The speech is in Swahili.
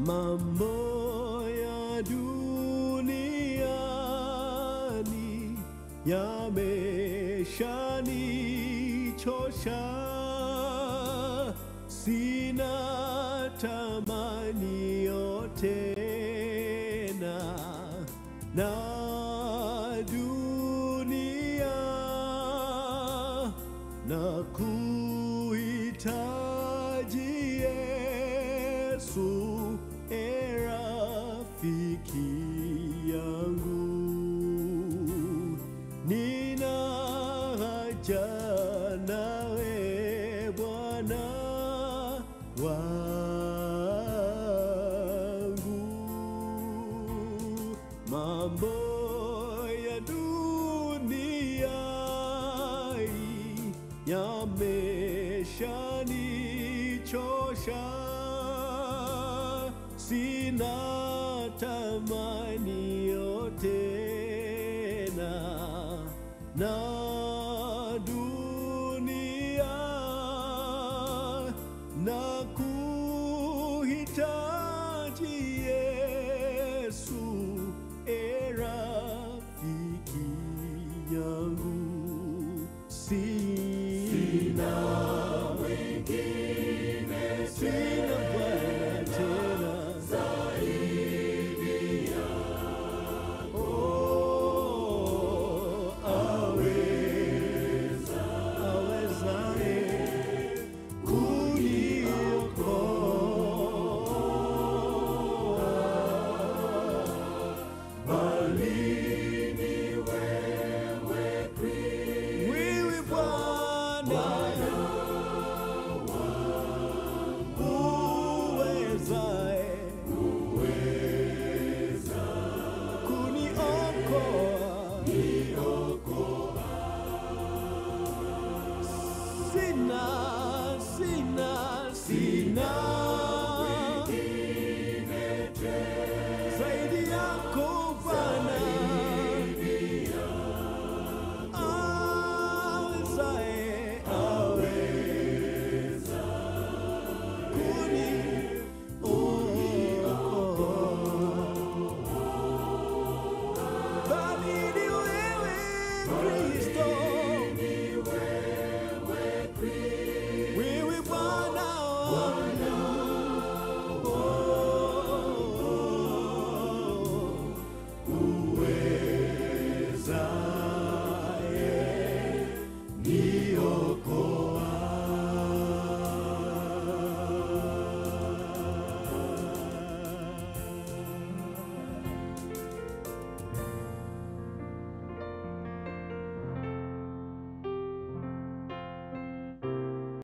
mambo ya duniani yameshanichosha, sina tamanio tena na dunia na kuhitaji Yesu, e rafiki yangu, nina haja nawe Bwana wangu, mambo ya dunia hii yameshanichosha, sina tamanio tena na dunia na kuhitaji Yesu, e rafiki yangu, sina mwingine, sina Bwana tena Oh, aweza, awezaye kuniokoa, bali ni wewe Kristo. Wewe Bwana uwezaye kuniokoa sina sina sina